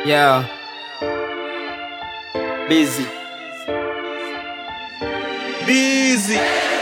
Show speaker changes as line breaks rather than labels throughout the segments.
Yeah. Busy.
Busy. Busy.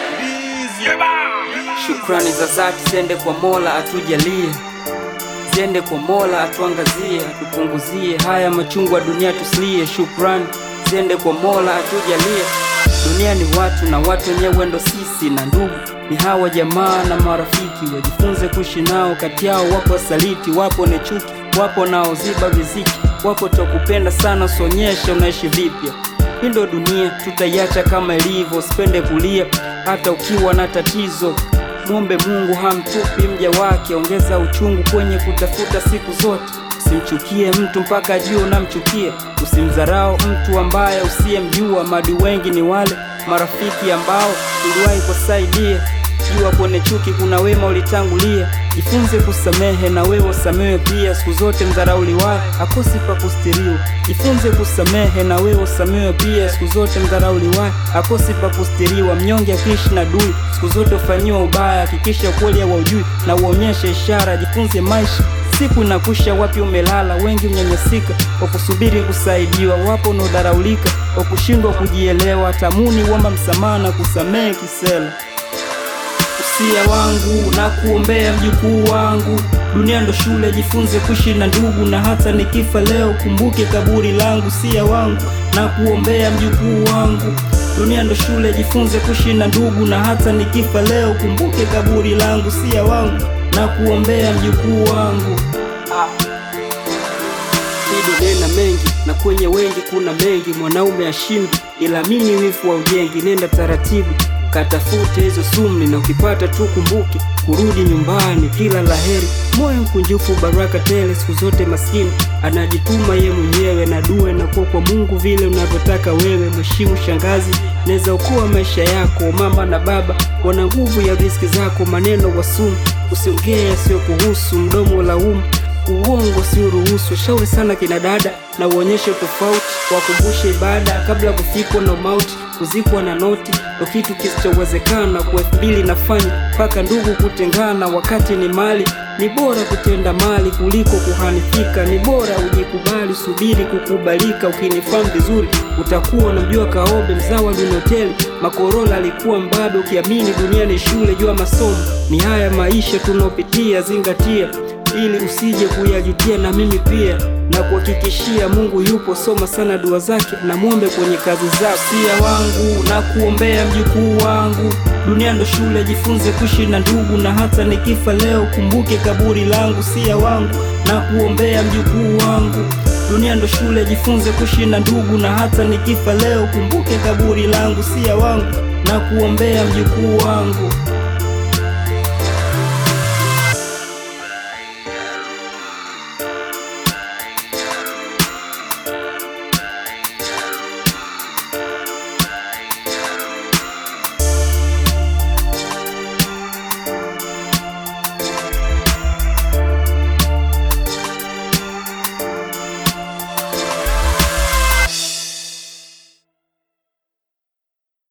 Shukrani za dhati ziende kwa Mola atujalie, ziende kwa Mola atuangazie, atupunguzie haya machungu ya dunia tusilie. Shukrani ziende kwa Mola atujalie. Dunia ni watu na watu wenyewe ndo sisi, na ndugu ni hawa jamaa na marafiki, wajifunze kuishi nao. Kati yao wapo wasaliti, wapo ni chuki, wapo naoziba riziki, wapo takupenda sana, sonyesha unaishi vipya. Hii ndo dunia, tutaiacha kama ilivyo. Usipende kulia hata ukiwa na tatizo. Mwombe Mungu hamtupi mja wake, ongeza uchungu kwenye kutafuta siku zote. Usimchukie mtu mpaka juu unamchukia, usimdharau mtu ambaye usiyemjua. Madi wengi ni wale marafiki ambao uliwahi kusaidia. Jua kwenye chuki kuna wema ulitangulia. Jifunze kusamehe na wewe usamehe pia. Siku zote mdharauliwaye akosi pa kustiriwa. Jifunze kusamehe na wewe usamehe pia. Siku zote mdharauliwaye akosi pa kustiriwa. Mnyonge akiishi na dui, siku zote ufanyiwa ubaya. Hakikisha ukweli haujui na uonyeshe ishara. Jifunze maisha Siku inakusha, wapi umelala? Wengi mnyanyasika kwa kusubiri kusaidiwa, wapo unaodharaulika kwa kushindwa kujielewa. Tamuni uomba msamaha na kusamehe kisela. Usia wangu na kuombea mjukuu wangu, dunia ndo shule, jifunze kuishi na ndugu, na hata nikifa leo kumbuke kaburi langu. Usia wangu na kuombea mjukuu wangu, dunia ndo shule, jifunze kuishi na ndugu, na hata nikifa leo kumbuke kaburi langu. Usia wangu na kuombea mjukuu wangu. Hii dunia ina mengi na kwenye wengi kuna mengi, mwanaume ashindi, ila mimi wivu wa ujengi. Nenda taratibu katafute hizo sumni, na ukipata tu kumbuke kurudi nyumbani. Kila laheri, moyo mkunjufu, baraka tele siku zote. Maskini anajituma ye mwenyewe, na dua inakuwa kwa Mungu vile unavyotaka wewe. Mheshimu shangazi, naweza okoa maisha yako. Mama na baba wana nguvu ya riziki zako. Maneno wasumu, usiongee yasiyo kuhusu, mdomo laumu uongo si uruhusu. Shauri sana kina dada na uonyeshe tofauti, wakumbushe ibada kabla kufikwa na mauti. Kuzikwa na noti ndo kitu kisichowezekana kwa elfu mbili nafanya mpaka ndugu kutengana. Wakati ni mali, ni bora kutenda mali kuliko kuhanifika. Ni bora ujikubali, subiri kukubalika. Ukinifahamu vizuri utakuwa unamjua Kaobe, mzawa Lunoteli Makorola alikuwa mbabe. Ukiamini dunia ni shule, jua masomo ni haya maisha tunaopitia, zingatia ili usije kuyajutia. Na mimi pia na kuhakikishia Mungu yupo, soma sana dua zake na mwombe kwenye kazi zako. Sia wangu na kuombea mjukuu wangu, dunia ndo shule, jifunze kuishi na ndugu, na hata nikifa leo kumbuke kaburi langu. Sia wangu na kuombea mjukuu wangu, dunia ndo shule, jifunze kuishi na ndugu, na hata nikifa leo kumbuke kaburi langu. Sia wangu na kuombea mjukuu wangu.